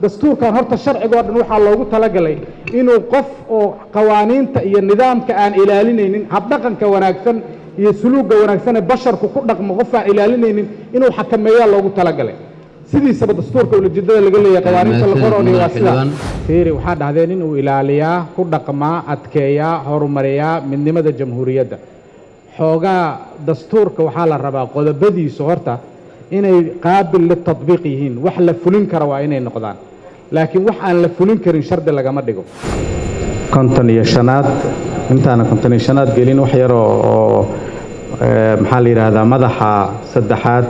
dastuurkan horta sharcigoo dhan waxaa loogu talagalay inuu qof oo qawaaniinta iyo nidaamka aan ilaalinaynin habdhaqanka wanaagsan iyo suluugga wanaagsan ee basharku ku dhaqmo qof aan ilaalinaynin inuu xakameeyaa loogu talagalay sidiisaba dastuurka ulajeedada laga leeyahay qawaaniinta la qoroniyo waa sida fiiri waxaa dhahdeen inuu ilaaliyaa ku dhaqmaa adkeeyaa horumariyaa midnimada jamhuuriyadda xoogaa dastuurka waxaa la rabaa qodobadiisu horta inay qaabil litadbiiq yihiin wax la fulin kara waa inay noqdaan laakiin wax aan la fulin karin shardi lagama dhigo konton iyo shanaad intaana konton iyo shanaad gelin wax yar oo oo maxaa la yidhaahdaa madaxa saddexaad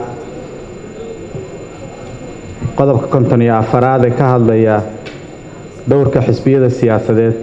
qodobka konton iyo afaraad ee ka hadlaya dhowrka xisbiyada siyaasadeed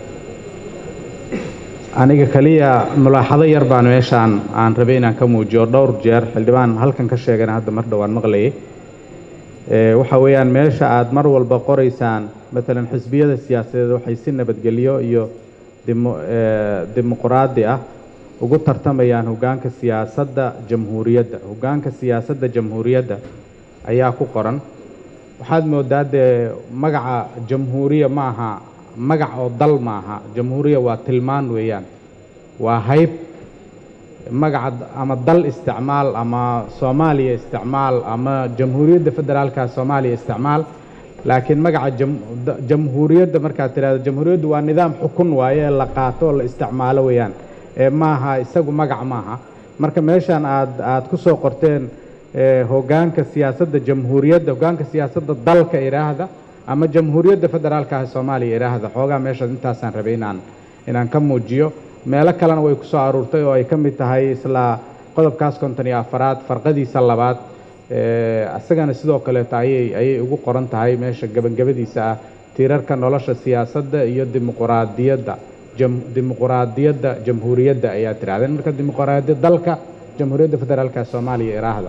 aniga keliya mulaaxado yar baan meeshaan aan rabay inaan ka muujiyo dhowr jeer xildhibaan halkan ka sheegana hadda mar dhowaan maqlayay waxa weeyaan meesha aad mar walba qoraysaan matalan xisbiyada siyaasadeed waxay si nabadgelyo iyo dimuqraadi ah ugu tartamayaan hoggaanka siyaasadda jamhuuriyadda hoggaanka siyaasadda jamhuuriyadda ayaa ku qoran waxaad moodaa dee magaca jamhuuriya ma aha magac oo dal maaha jamhuuriya waa tilmaan weeyaan waa hayb magaca ama dal isticmaal ama soomaaliya isticmaal ama jamhuuriyadda federaalka soomaaliya isticmaal laakiin magaca jamhuuriyadda markaad tidhahdo jamhuuriyaddu waa nidaam xukun waaye la qaato oo la isticmaalo weeyaan ee maaha isagu magac maaha marka meeshan aad aad ku soo qorteen hoggaanka siyaasadda jamhuuriyadda hoggaanka siyaasadda dalka idhaahda ama jamhuuriyadda federaalka ah soomaaliya idhaahda xoogaa meeshaas intaasaan rabay inaan inaan ka muujiyo meelo kalena way ku soo aruurtay oo ay ka mid tahay isla qodobkaas konton iyo afaraad farqadiisa labaad isagana sidoo kaleeto ayay ayay ugu qoran tahay meesha gebagabadiisa ah tiirarka nolosha siyaasadda iyo dimuquraadiyadda dimuquraadiyadda jamhuuriyadda ayaa tirahdeen marka dimuquraadiyad dalka jamhuuriyadda federaalka soomaaliya idhaahda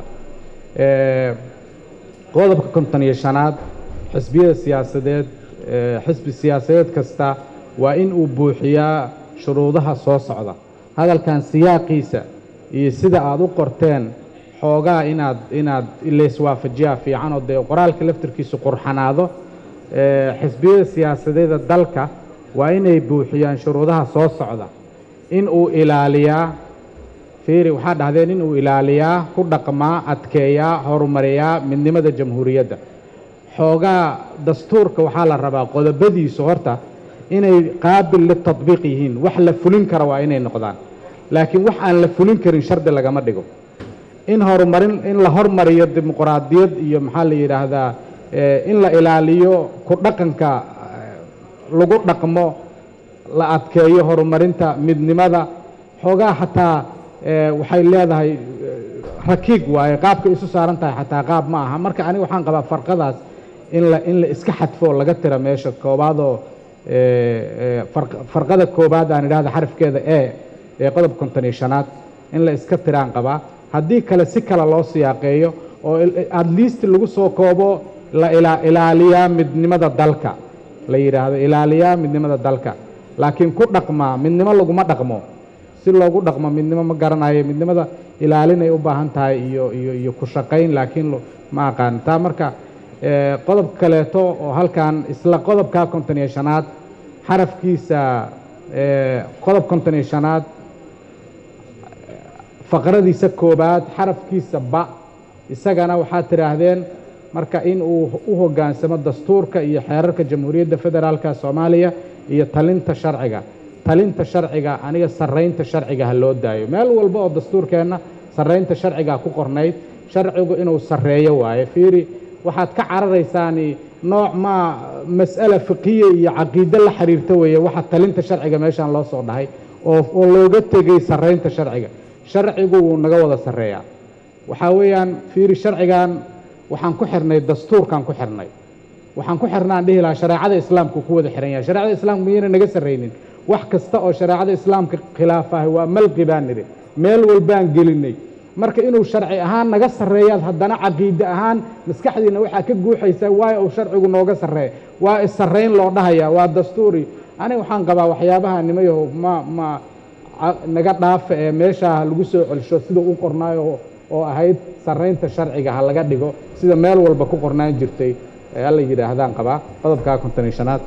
qodobka konton iyo shanaad xisbiyada siyaasadeed xisbi siyaasadeed kasta waa in uu buuxiyaa shuruudaha soo socda hadalkan siyaaqiisa iyo sida aad u qorteen xoogaa inaad inaad layswaafajiyaa fiican oo dee qoraalka laftirkiisu qurxanaado xisbiyada siyaasadeeda dalka waa inay buuxiyaan shuruudaha soo socda in uu ilaaliyaa fiiri waxaa dhahdeen in uu ilaaliyaa ku dhaqmaa adkeeyaa horumariyaa midnimada jamhuuriyadda xoogaa dastuurka waxaa la rabaa qodobadiisu horta inay qaabil litadbiiq yihiin wax la fulin kara waa inay noqdaan laakiin wax aan la fulin karin shardi lagama dhigo in horumarin in la hormariyo dimuqraadiyad iyo maxaa la yidhaahdaa in la ilaaliyo ku dhaqanka lagu dhaqmo la adkeeyo horumarinta midnimada xoogaa xataa waxay leedahay rakiig waaye qaabka isu saaran tahay xataa qaab ma aha marka aniga waxaan qabaa farqadaas in la in la iska xadfo oo laga tira meesha koobaadoo farqada koobaad aan idhahda xarafkeeda e ee qodob konton iyo shanaad in la iska tiraan qabaa haddii kale si kale loo siyaaqeeyo oo at least lagu soo koobo la ilaaliyaa midnimada dalka la yidhaahdo ilaaliyaa midnimada dalka laakiin ku dhaqmaa midnimo laguma dhaqmo si loogu dhaqmo midnimo ma garanayo midnimada ilaalinay u baahan tahay iyo iyo iyo ku shaqayn laakiin ma aqaan taa marka qodob kaleeto oo halkan isla qodobka konton iyo shanaad xarafkiisa qodob konton iyo shanaad faqradiisa koobaad xarafkiisa ba isagana waxaad tidhaahdeen marka in uu u hoggaansamo dastuurka iyo xeerarka jamhuuriyadda federaalka soomaaliya iyo talinta sharciga talinta sharciga aniga sarraynta sharciga ha loo daayo meel walba oo dastuurkeenna sarraynta sharciga ku qornayd sharcigu inuu sarreeyo waaye fiiri waxaad ka cararaysaani nooc maa mas'ala fiqiya iyo caqiide la xiriirta weeye waxa talinta sharciga meeshaan loo soo dhahay oo oo looga tegey sarraynta sharciga sharcigu wuu naga wada sarreeyaa waxaa weeyaan fiiri sharcigan waxaan ku xirnay dastuurkaan ku xirnay waxaan ku xirnaan dhihi lahaa shareecada islaamku ku wada xiran yahay shareecada islaamku miyayna naga sarraynin wax kasta oo shareecada islaamka khilaafahay waa malqi baan nidhi meel walbaan gelinay marka inuu sharci ahaan naga sarreeyaad haddana caqiide ahaan maskaxdiina waxaa ka guuxaysaa waayo uu sharcigu nooga sarreeya waa is-sarrayn loo dhahaya waa dastuuri aniga waxaan qabaa waxyaabaha nimayaho ma ma naga dhaafa ee meeshaa lagu soo celsho sida u qornaayo oo ahayd sarraynta sharciga ha laga dhigo sida meel walba ku qornaan jirtay alla yidhaahdaan qabaa qodobkaa konton iyo shanaad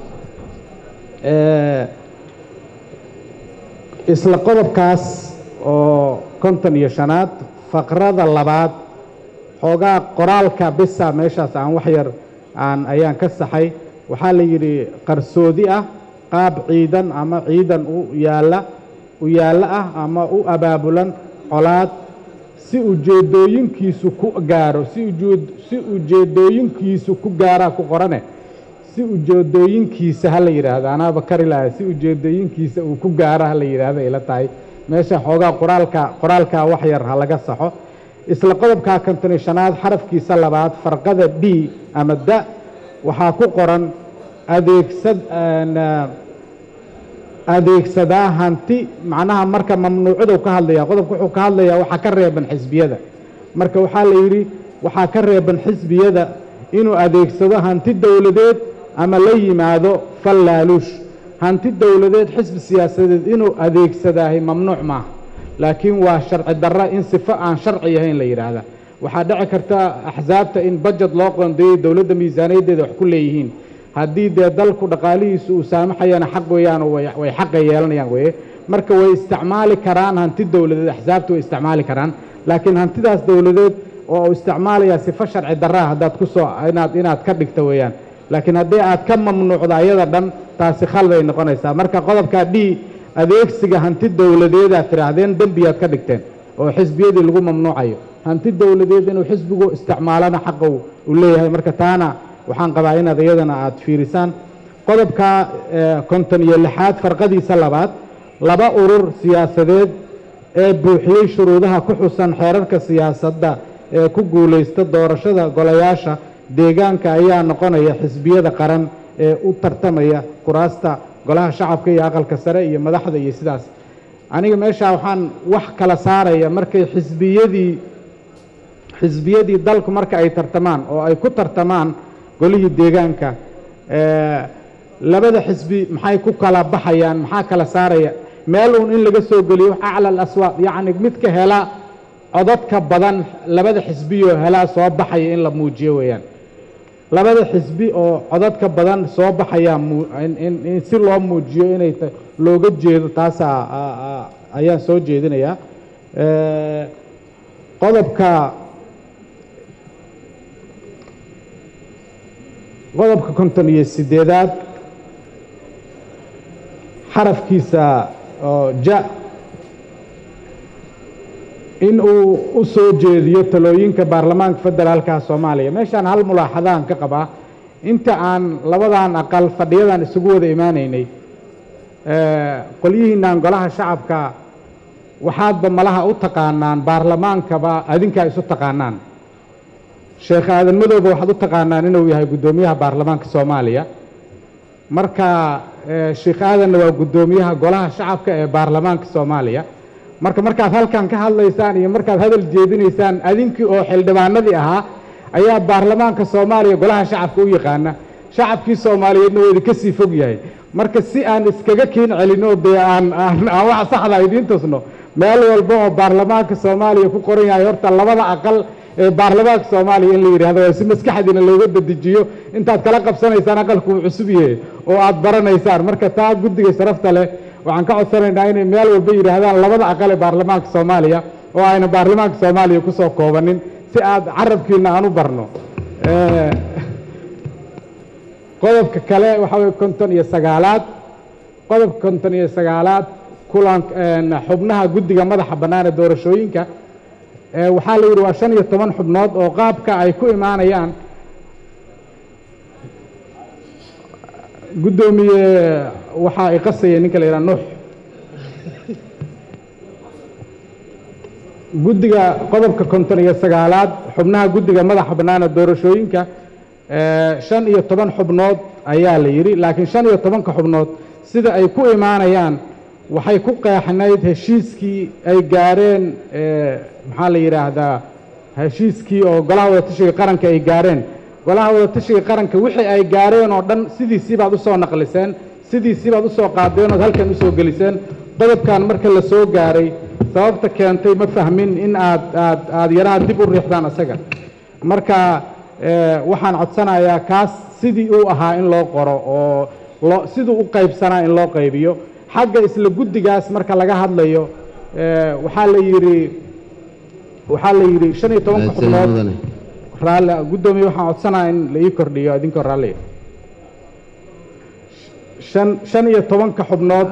isla qodobkaas oo konton iyo shanaad faqrada labaad xoogaa qoraalka bisa meeshaas aan wax yar aan ayaan ka saxay waxaa la yidhi qarsoodi ah qaab ciidan ama ciidan u yaalla u yaallo ah ama u abaabulan colaad si ujeedooyinkiisu ku gaaro si ujeed si ujeedooyinkiisu ku gaaraa ku qorane si ujeedooyinkiisa ha la yidhaahdo anaaba kari lahay si ujeedooyinkiisa uu ku gaaro ha la yidhaahdo ila tahay meesha xoogaa qoraalka qoraalkaa wax yar ha laga saxo isla qodobkaa konton iyo shanaad xarafkiisa labaad farqada d ama da waxaa ku qoran adeegsad adeegsadaa hanti macnaha marka mamnuucadu ka hadlaya qodobka wuxuu ka hadlayaa waxaa ka reeban xisbiyada marka waxaa la yidhi waxaa ka reeban xisbiyada inuu adeegsado hanti dowladeed ama la yimaado fallaaluush hanti dowladeed xisbi siyaasadeed inuu adeegsadaahay mamnuuc maaha laakiin waa sharci darra in sifo aan sharci ahayn la yidhaahda waxaa dhici karta axsaabta in bajet loo qoondeeyey dowladda miisaaniyaddeeda wax ku leeyihiin haddii dee dalku dhaqaalihiisu uu saamaxayana xaq weeyaan way xaqa yeelanayaan weye marka way isticmaali karaan hanti dowladeed axsaabta way isticmaali karaan laakiin hantidaas dowladeed oo uu isticmaalayaa sifo sharci darraa haddaad ku soo inaad inaad ka dhigto weeyaan laakiin haddii aad ka mamnuucdo ayada dhan taasi khalad ay noqonaysaa marka qodobka d adeegsiga hanti dowladeed aad tidhaahdeen dembiyaad ka dhigteen oo xisbiyadii lagu mamnuucayo hanti dowladeed inuu xisbigu isticmaalana xaqa uu leeyahay marka taana waxaan qabaa inaad iyadana aad fiirisaan qodobka konton iyo lixaad farqadiisa labaad laba urur siyaasadeed ee buuxiyey shuruudaha ku xusan xeerarka siyaasadda ee ku guulaysta doorashada golayaasha deegaanka ayaa noqonaya xisbiyada qaran ee u tartamaya kuraasta golaha shacabka iyo aqalka sare iyo madaxda iyo sidaas aniga meeshaa waxaan wax kala saaraya markay xisbiyadii xisbiyadii dalku marka ay tartamaan oo ay ku tartamaan golihii deegaanka labada xisbi maxay ku kala baxayaan maxaa kala saaraya meel uun in laga soo geliyo acla alaswaaq yacni midka hela codadka badan labada xisbiyoo helaa soo baxaya in la muujiyo weeyaan labada xisbi oo codadka badan soo baxayaa in si loo muujiyo inay looga jeedo taasaa ayaan soo jeedinayaa qodobka qodobka konton iyo siddeedaad xarafkiisa oo ja in uu u soo jeediyo talooyinka baarlamaanka federaalka soomaaliya meeshaan hal mulaaxadaan ka qabaa inta aan labadan aqal fadhiyadan isugu wada imaanaynay qolyihiinaan golaha shacabka waxaadba malaha u taqaanaan baarlamaankaba adinkaa isu taqaanaan sheekh aadan madowba waxaad u taqaanaan inuu yahay guddoomiyaha baarlamaanka soomaaliya marka sheekh aadanna waa guddoomiyaha golaha shacabka ee baarlamaanka soomaaliya marka markaad halkan ka hadlaysaan iyo markaad hadal jeedinaysaan adinkii oo xildhibaanadii ahaa ayaa baarlamaanka soomaaliya golaha shacabka u yaqaana shacabkii soomaaliyeedna waa idinka sii fog yahay marka si aan iskaga kiin celino dee aan aan aan wax saxda idiin tusno meel walba oo baarlamaanka soomaaliya ku qoran yahay horta labada aqal ee baarlamaanka soomaaliya in la yidhahdo si maskaxdiina looga dedejiyo intaad kala qabsanaysaan aqalku uu cusub yahay oo aad baranaysaan marka taa guddiga sharafta leh waxaan ka codsanaynaa inay meel walba yidhaahdaan labada aqal ee baarlamaanka soomaaliya oo ayna baarlamaanka soomaaliya kusoo koobanin si aad carabkiina aan u barno qodobka kale waxaa weye konton iyo sagaalaad qodobka konton iyo sagaalaad kulan xubnaha guddiga madaxa bannaan ee doorashooyinka waxaa la yidhi waa shan iyo toban xubnood oo qaabka ay ku imaanayaan guddoomiye waxaa iqasaya ninka la yidhaha nuux guddiga qodobka konton iyo sagaalaad xubnaha guddiga madaxa bannaan ee doorashooyinka shan iyo toban xubnood ayaa la yidhi laakiin shan iyo tobanka xubnood sida ay ku imaanayaan waxay ku qeexnayd heshiiskii ay gaareen maxaa la yidhaahdaa heshiiskii oo golaha wadatashiga qaranka ay gaareen golaha wadatashiga qaranka wixii ay gaareen oo dhan sidiisii baad usoo naqliseen sidiisii baad usoo qaadeen ood halkan usoo geliseen qodobkan marka la soo gaaray sababta keentay ma fahmin in aad aad aad yaraha dib u riixdaan isaga marka waxaan codsanayaa kaas sidii uu ahaa in loo qoro oo loo siduu u qaybsanaa in loo qaybiyo xagga isla guddigaas marka laga hadlayo waxaa la yidhi waxaa la yidhi shan iyo tobanka xubnood raalli guddoomiye waxaan codsanaya in la ii kordhiyo idinkoo raalli shan shan iyo tobanka xubnood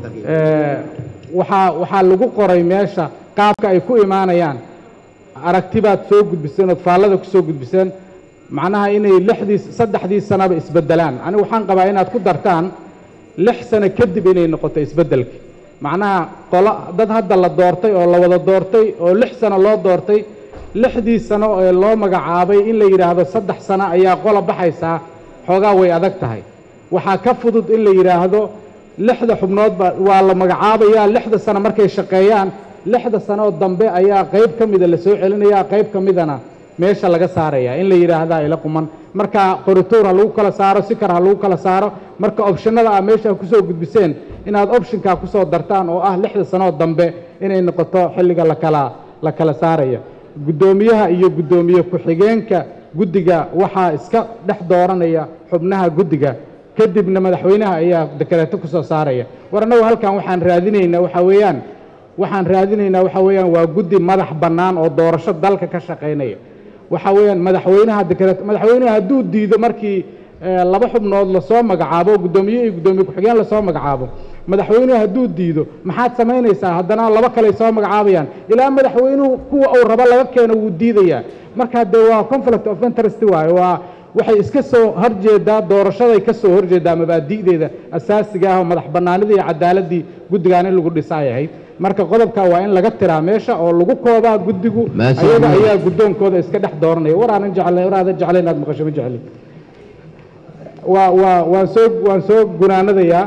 waxaa waxaa lagu qoray meesha qaabka ay ku imaanayaan aragtibaad soo gudbiseen ood faallada ku soo gudbiseen macnaha inay lixdii saddexdii sanaba isbeddelaan anigu waxaan qabaa inaad ku dartaan lix sano kadib inay noqoto isbeddelki macnaha qolo dad hadda la doortay oo la wada doortay oo lix sano loo doortay lixdii sano ee loo magacaabay in la yidhaahdo saddex sano ayaa qola baxaysaa xoogaa way adag tahay waxaa ka fudud in la yidhaahdo lixda xubnoodba waa la magacaabayaa lixda sano markay shaqeeyaan lixda sanoo dambe ayaa qayb ka mida la soo celinayaa qayb ka midana meesha laga saaraya in la yidhaahdaa ila quman marka qorituur ha lagu kala saaro sikar ha lagu kala saaro marka opshanada ah meesha kusoo gudbiseen inaad opshinkaa kusoo dartaan oo ah lixda sanoo dambe inay noqoto xilliga lakala la kala saaraya guddoomiyaha iyo guddoomiye ku-xigeenka guddiga waxaa iska dhex dooranaya xubnaha guddiga kadibna madaxweynaha ayaa dekareeto kusoo saaraya war annagu halkan waxaan raadinaynaa waxaa weeyaan waxaan raadinaynaa waxaa weeyaan waa guddi madax bannaan oo doorasho dalka ka shaqaynaya waxaa weeyaan madaxweynaha dekareeto madaxweynaha hadduu diido markii laba xubnood lasoo magacaabo guddoomiye iyo guddoomiye ku-xigeen lasoo magacaabo madaxweynuhu hadduu diido maxaad samaynaysaa haddana laba kale soo magacaabayaan ilaa madaxweynuhu kuwa uu rabo laga keeno wuu diidayaa marka dee waa conflict of interest waaye waa waxay iska soo horjeedaa doorashaday ka soo horjeedaa mabaadi'deeda asaasiga ah oo madax bannaanidii iyo cadaaladii guddigaan in lagu dhisaay ahayd marka qodobka waa in laga tiraa meesha oo lagu koobaa guddigu ayaga ayaa guddoonkooda iska dhex dooranaya war aanan jeclay war aadan jeclay inaad maqasho ma jecli waa waa waan soo waan soo gunaanadayaa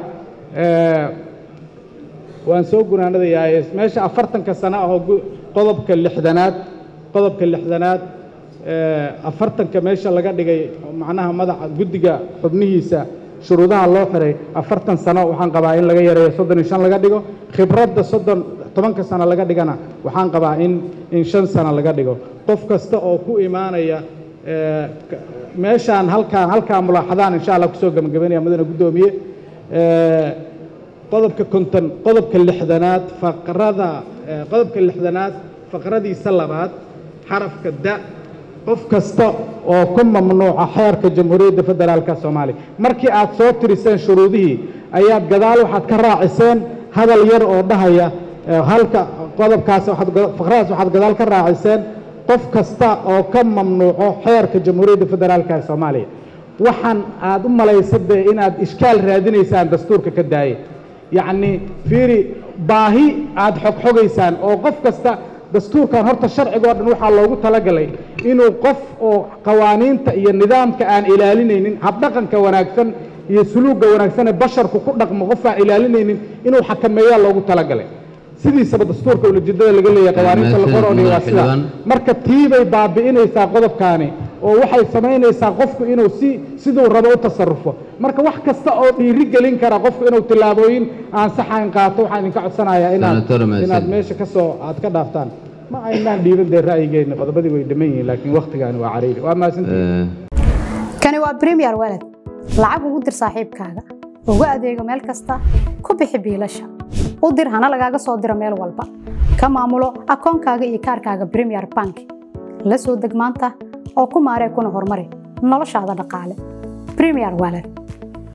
waan soo gunaanadayaa meesha afartanka sano ah oo qodobka lixdanaad qodobka lixdanaad afartanka meesha laga dhigay macnaha madaxa guddiga xubnihiisa shuruudaha loo xiray afartan sano waxaan qabaa in laga yareeyo soddon iyo shan laga dhigo khibradda soddon tobanka sano laga dhigana waxaan qabaa in in shan sano laga dhigo qof kasta oo ku imaanaya meeshaan halkaan halkaa mulaaxadaan insha allah kusoo gebagabaynaya mudane guddoomiye qodobka konton qodobka lixdanaad faqrada qodobka lixdanaad faqradiisa labaad xarafka da qof kasta oo ku mamnuuca xeerka jamhuuriyadda federaalka soomaaliya markii aad soo tiriseen shuruudihii ayaad gadaal waxaad ka raaciseen hadal yar oo dhahaya halka qodobkaas faqradaas waxaad gadaal ka raaciseen qof kasta oo ka mamnuuco xeerka jamhuuriyadda federaalka ee soomaaliya waxaan aad u malaysa dee inaad ishkaal raadinaysaan dastuurka ka daaye yacni fiiri baahi aad xogxogaysaan oo qof kasta dastuurkan horta sharcigoo dhan waxaa loogu talagalay inuu qof oo qawaaniinta iyo nidaamka aan ilaalinaynin habdhaqanka wanaagsan iyo suluugga wanaagsan ee basharku ku dhaqmo qof aan ilaalinaynin inuu xakameeyaa loogu talagalay sidiisaba dastuurka ulajeedada laga leeyahay qawaaniinta la qoroonayo waa sida marka tiibay baabi'inaysaa qodobkaani oo waxay samaynaysaa qofku inuu si siduu rabo u tasarufo marka wax kasta oo dhiiri gelin kara qofku inuu tillaabooyin aan saxayn qaato waxaan idinka codsanayaa inaad inaad meesha ka soo aad ka dhaaftaan ma aynaan dhiiban dee ra'yigeena qodobadii way dhamman yihiin laakiin waktigaani waa cariiri waa mahadsantihiin kani waa premier walad lacag ugu dir saaxiibkaaga ugu adeego meel kasta ku bixi biilasha u dir hana lagaaga soo diro meel walba ka maamulo akoonkaaga iyo kaarkaaga premier bank la soo deg maanta oo ku maaree kuna horumari noloshaada dhaqaale premier walad